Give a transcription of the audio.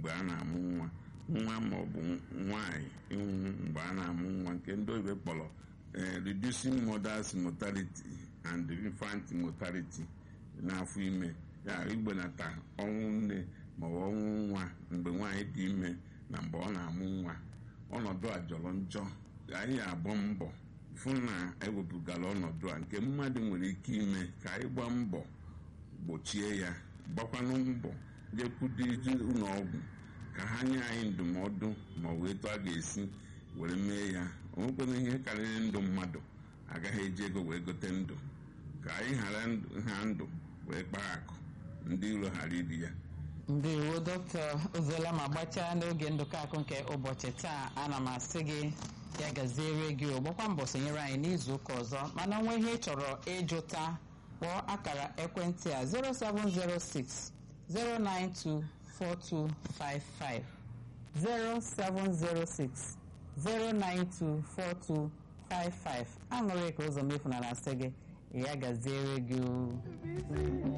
mgbe a na-amụ nwa nwa ma ọ bụ nwaanyị ịnwụ mgbe a na-amụ nwa nke ndị oyibo kpọrọ reducing mothers mortality and infant mortality n'afọ ime ya igbenata ọnwụ nne ma ọ bụ ọnwụ nwa mgbe nwaanyị dị ime na mgbe ọ na-amụ nwa ọnọdụ a jọrọ njọ anyị agba mbọ fụ na ewepụgara ọnọdụ a nke mmadụ nwere ike ime ka anyị gbaa mbọ gbochie ya gbakwanụ mbọ jekwudiji ụlọ ọgwụ ka ha nye anyị ndụmọdụ ma ọ bụ etu a ga-esi were mee ya onwekwana ihe karịrị ndụ mmadụ agaghị eji ego wee gote ndụ ka anyị ghara ha ndụ wee kpaa akụ ndị iro ghara iri ya ndewo dọkịta ozola ma gbachaa n'oge ndụkọ akụ nke ụbọchị taa ana m asị gị ya gaziere gị gbakwa mbọ sonyere anyị n'izu ụka ọzọ mana nwa ihe ị chọrọ ịjụta kpọọ akara ekwentị a 0706 0924255 0706 0924255 aṅụrị ka ụzọ mefu na asị gị ya gaziere gị